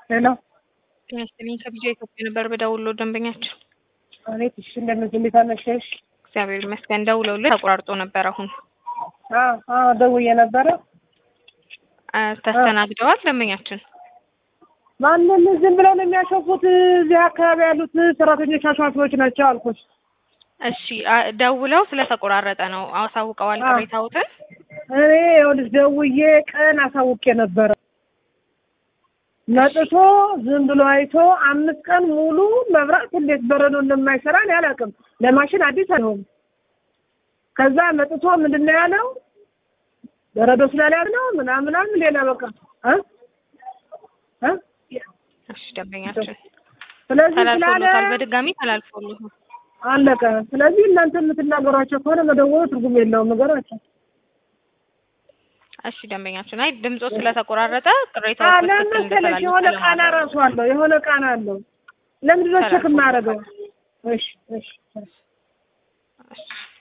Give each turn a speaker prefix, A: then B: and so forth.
A: ሄሎ
B: ጤናስጥልኝ ከቢጃ ኢትዮጵያ ነበር በደውሎ ደንበኛችን።
A: አቤት። እሺ እንደምን እንዴት አመሸሽ?
B: እግዚአብሔር ይመስገን። ደውለውልህ ተቆራርጦ ነበር። አሁን
A: አዎ አዎ ደውዬ ነበረ።
B: አ፣ ተስተናግደዋል ደንበኛችን።
A: ማንም ዝም ብለው ነው የሚያሸፉት። እዚህ አካባቢ ያሉት ሰራተኞች አሿፊዎች ናቸው አልኩሽ።
B: እሺ አ፣ ደውለው ስለተቆራረጠ ነው አሳውቀዋል
A: አዎ።
B: ቅሬታዎትን።
A: እኔ ይኸውልሽ ደውዬ ቀን አሳውቄ ነበረ። መጥቶ ዝም ብሎ አይቶ አምስት ቀን ሙሉ መብራት እንዴት በረዶ እንደማይሰራ እኔ አላውቅም። ለማሽን አዲስ አይሆንም። ከዛ መጥቶ ምንድን ነው ያለው በረዶ ስላልያዝ ነው ምናምን ምናምን ሌላ በቃ እ እ
B: እሺ ደንበኛችን
A: ስለዚህ ስላለ
B: ተላልፎሎታል፣ በድጋሚ ተላልፎሎታል።
A: አለቀ። ስለዚህ እናንተ የምትናገሯቸው ከሆነ መደወሉ ትርጉም የለውም ነገራቸው።
B: እሺ ደንበኛችን፣ አይ ድምጾ ስለተቆራረጠ ቅሬታዎች በትክክል
A: ለመሰለሽ የሆነ
B: እንደተላለፈ
A: ቃና
B: ለማድረግ
A: ራሱ አለው የሆነ ቃና አለው። ለምንድን ነው ቼክ የማደርገው? እሺ እሺ እሺ።
B: እሺ